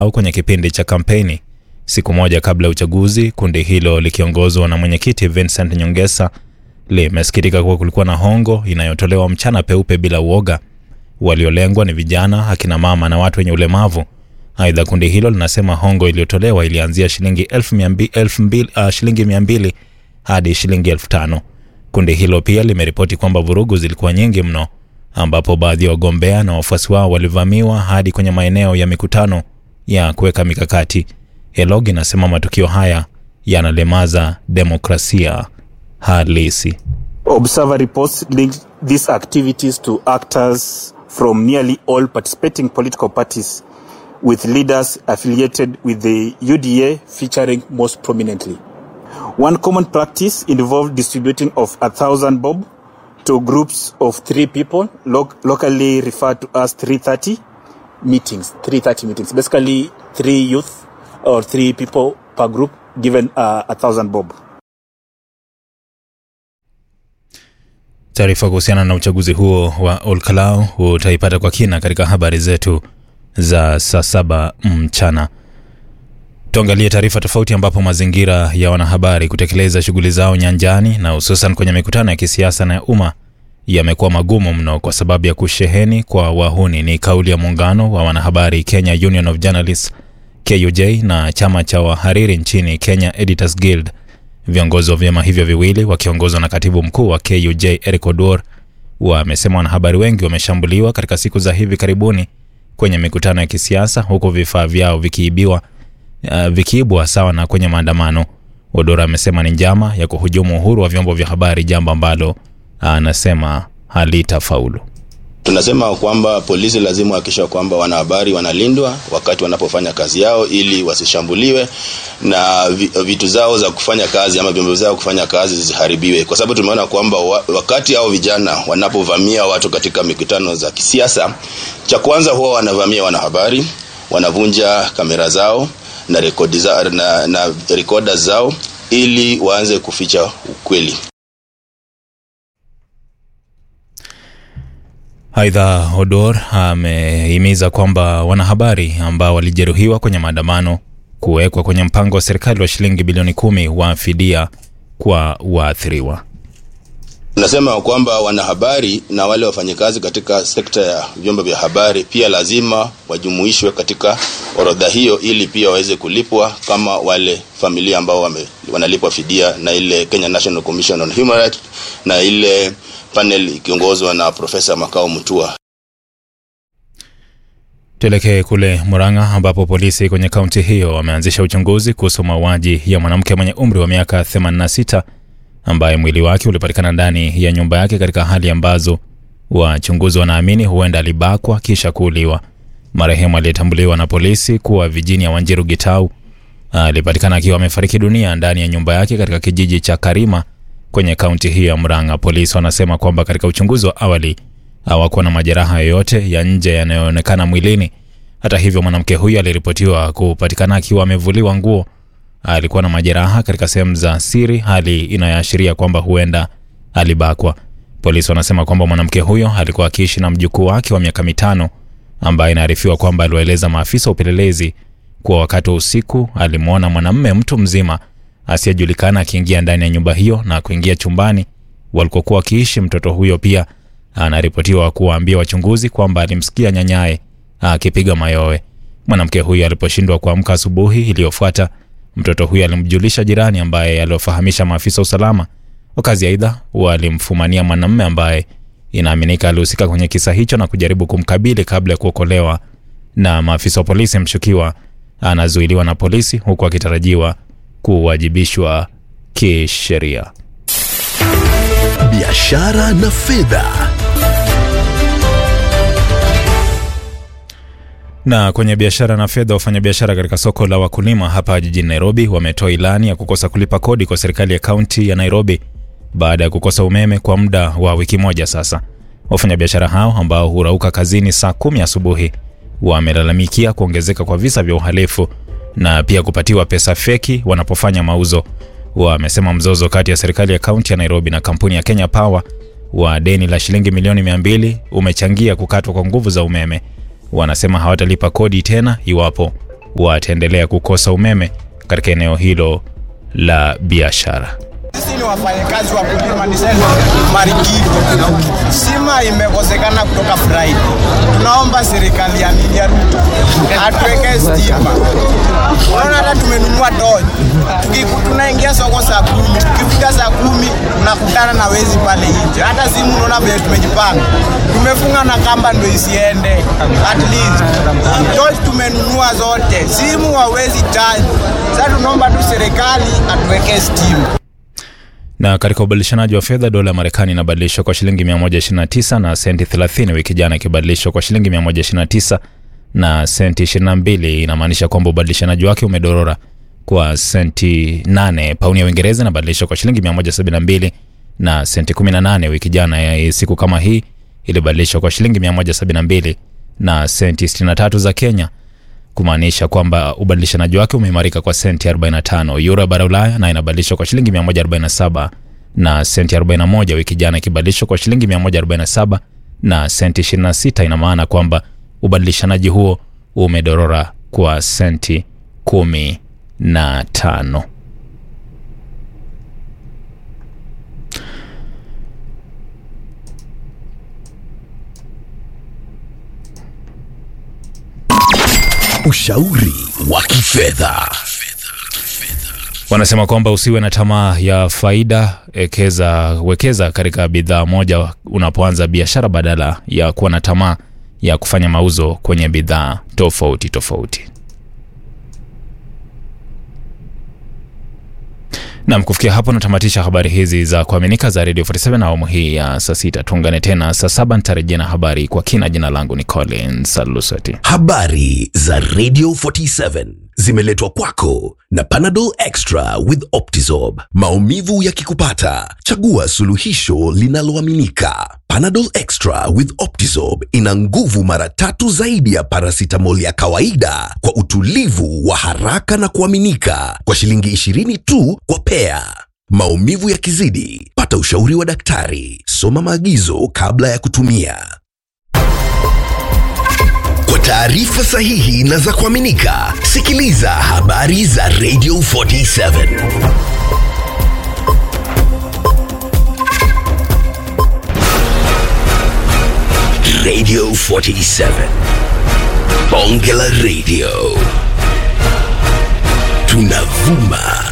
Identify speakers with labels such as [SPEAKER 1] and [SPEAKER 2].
[SPEAKER 1] au kwenye kipindi cha kampeni. Siku moja kabla ya uchaguzi, kundi hilo likiongozwa na mwenyekiti Vincent Nyongesa limesikitika kuwa kulikuwa na hongo inayotolewa mchana peupe bila uoga. Waliolengwa ni vijana, akina mama na watu wenye ulemavu. Aidha, kundi hilo linasema hongo iliyotolewa ilianzia shilingi elfu mia mbi- elfu mbili- ah, shilingi mia mbili hadi shilingi elfu tano. Kundi hilo pia limeripoti kwamba vurugu zilikuwa nyingi mno, ambapo baadhi ya wagombea na wafuasi wao walivamiwa hadi kwenye maeneo ya mikutano ya kuweka mikakati. Elog inasema matukio haya yanalemaza demokrasia halisi.
[SPEAKER 2] Observer reports linked these activities to actors from nearly all participating political parties, with leaders affiliated with the UDA featuring most prominently. One common practice involved distributing of a thousand bob to groups of three people, lo- locally referred to as 330 meetings. 330 meetings, basically three youth or three people per group given uh, a thousand bob.
[SPEAKER 1] Taarifa kuhusiana na uchaguzi huo wa Olkalau utaipata kwa kina katika habari zetu za saa saba mchana. Tuangalie taarifa tofauti, ambapo mazingira ya wanahabari kutekeleza shughuli zao nyanjani na hususan kwenye mikutano ya kisiasa na ya umma yamekuwa magumu mno kwa sababu ya kusheheni kwa wahuni. Ni kauli ya muungano wa wanahabari Kenya Union of Journalists KUJ na chama cha wahariri nchini Kenya Editors Guild. Viongozi wa vyama hivyo viwili wakiongozwa na katibu mkuu wa KUJ Eric Oduor wamesema wanahabari wengi wameshambuliwa katika siku za hivi karibuni kwenye mikutano ya kisiasa huku vifaa vyao vikiibiwa uh, vikiibwa sawa na kwenye maandamano. Odora amesema ni njama ya kuhujumu uhuru wa vyombo vya habari, jambo ambalo anasema halitafaulu.
[SPEAKER 3] Tunasema kwamba polisi lazima wahakikisha kwamba wanahabari wanalindwa wakati wanapofanya kazi yao, ili wasishambuliwe na vi- vitu zao za kufanya kazi ama vyombo zao kufanya kazi zisiharibiwe, kwa sababu tumeona kwamba wa, wakati hao vijana wanapovamia watu katika mikutano za kisiasa, cha kwanza huwa wanavamia wanahabari, wanavunja kamera zao na rekodi za, na, na rekoda zao ili waanze kuficha ukweli.
[SPEAKER 1] Aidha, Odor amehimiza kwamba wanahabari ambao walijeruhiwa kwenye maandamano kuwekwa kwenye mpango wa serikali wa shilingi bilioni kumi wa fidia kwa waathiriwa.
[SPEAKER 3] Tunasema kwamba wanahabari na wale wafanyakazi katika sekta ya vyombo vya habari pia lazima wajumuishwe katika orodha hiyo, ili pia waweze kulipwa kama wale familia ambao wame, wanalipwa fidia na ile Kenya National Commission on Human Rights na ile panel ikiongozwa na Profesa Makao Mutua.
[SPEAKER 1] Tuelekee kule Murang'a ambapo polisi kwenye kaunti hiyo wameanzisha uchunguzi kuhusu mauaji ya mwanamke mwenye umri wa miaka 86 ambaye mwili wake ulipatikana ndani ya nyumba yake katika hali ambazo wachunguzi wanaamini huenda alibakwa kisha kuuliwa. Marehemu aliyetambuliwa na polisi kuwa Virginia Wanjiru Gitau alipatikana akiwa amefariki dunia ndani ya nyumba yake katika kijiji cha Karima kwenye kaunti hiyo ya Murang'a. Polisi wanasema kwamba katika uchunguzi wa awali hawakuwa na majeraha yoyote ya nje yanayoonekana mwilini. Hata hivyo, mwanamke huyo aliripotiwa kupatikana akiwa amevuliwa nguo. Alikuwa na majeraha katika sehemu za siri, hali inayoashiria kwamba huenda alibakwa. Polisi wanasema kwamba mwanamke huyo alikuwa akiishi na mjukuu wake wa miaka mitano ambaye inaarifiwa kwamba aliwaeleza maafisa wa upelelezi kuwa wakati wa usiku alimwona mwanamume mtu mzima asiyejulikana akiingia ndani ya nyumba hiyo na kuingia chumbani walikokuwa wakiishi. Mtoto huyo pia anaripotiwa kuwaambia wachunguzi kwamba alimsikia nyanyaye akipiga mayowe. Mwanamke huyo aliposhindwa kuamka asubuhi iliyofuata, mtoto huyo alimjulisha jirani ambaye aliwafahamisha maafisa wa usalama. Wakazi aidha walimfumania mwanamume ambaye inaaminika alihusika kwenye kisa hicho na kujaribu kumkabili kabla ya kuokolewa na maafisa wa polisi. Mshukiwa anazuiliwa na polisi huku akitarajiwa kuwajibishwa kisheria.
[SPEAKER 4] biashara na fedha.
[SPEAKER 1] Na kwenye biashara na fedha, wafanyabiashara katika soko la wakulima hapa jijini Nairobi wametoa ilani ya kukosa kulipa kodi kwa serikali ya kaunti ya Nairobi baada ya kukosa umeme kwa muda wa wiki moja sasa. Wafanyabiashara hao ambao hurauka kazini saa kumi asubuhi wamelalamikia kuongezeka kwa visa vya uhalifu na pia kupatiwa pesa feki wanapofanya mauzo. Wamesema mzozo kati ya serikali ya kaunti ya Nairobi na kampuni ya Kenya Power wa deni la shilingi milioni 200 umechangia kukatwa kwa nguvu za umeme. Wanasema hawatalipa kodi tena iwapo wataendelea kukosa umeme katika eneo hilo la biashara.
[SPEAKER 4] Sisi ni wafanyakazi wa kulima nisema Marikiti. Sima imekosekana kutoka Friday. Tunaomba serikali ya William Ruto atuwekee stima. Unaona hata tumenunua tochi. Tukiku tunaingia soko saa kumi. Tukifika saa kumi tunakutana na wezi pale nje. Hata simu unaona vile tumejipanga. Tumefunga na kamba ndio isiende. At least tochi tumenunua zote. Simu hawezi charge. Sasa tunaomba tu serikali atuwekee stima.
[SPEAKER 1] Na katika ubadilishanaji wa fedha, dola ya Marekani inabadilishwa kwa shilingi 129 na senti 30, wiki jana ikibadilishwa kwa shilingi 129 na senti 22. Inamaanisha kwamba ubadilishanaji wake umedorora kwa senti 8. Pauni ya Uingereza inabadilishwa kwa shilingi 172 na senti 18. Wiki jana ya siku kama hii ilibadilishwa kwa shilingi 172 na senti 63 za Kenya kumaanisha kwamba ubadilishanaji wake umeimarika kwa senti 45. Euro ya bara Ulaya na inabadilishwa kwa shilingi 147 na senti 41, wiki jana ikibadilishwa kwa shilingi 147 na senti 26. Ina maana kwamba ubadilishanaji huo umedorora kwa senti 15.
[SPEAKER 5] Ushauri wa kifedha.
[SPEAKER 1] Wanasema kwamba usiwe na tamaa ya faida, ekeza, wekeza katika bidhaa moja unapoanza biashara badala ya kuwa na tamaa ya kufanya mauzo kwenye bidhaa tofauti tofauti. Nam, kufikia hapo natamatisha habari hizi za kuaminika za Radio 47 awamu hii ya saa sita. Tuungane tena saa saba, nitarejea na habari kwa kina. Jina langu ni Collins Alusati.
[SPEAKER 5] Habari za Radio 47 zimeletwa kwako na Panadol Extra with Optizorb. Maumivu yakikupata, chagua suluhisho linaloaminika. Panadol Extra with Optizorb ina nguvu mara tatu zaidi ya paracetamol ya kawaida kwa utulivu wa haraka na kuaminika kwa shilingi 20 tu kwa pea. Maumivu yakizidi, pata ushauri wa daktari. Soma maagizo kabla ya kutumia. Kwa taarifa sahihi na za kuaminika, sikiliza habari za Radio 47. Radio 47. Bonge la Radio. Tunavuma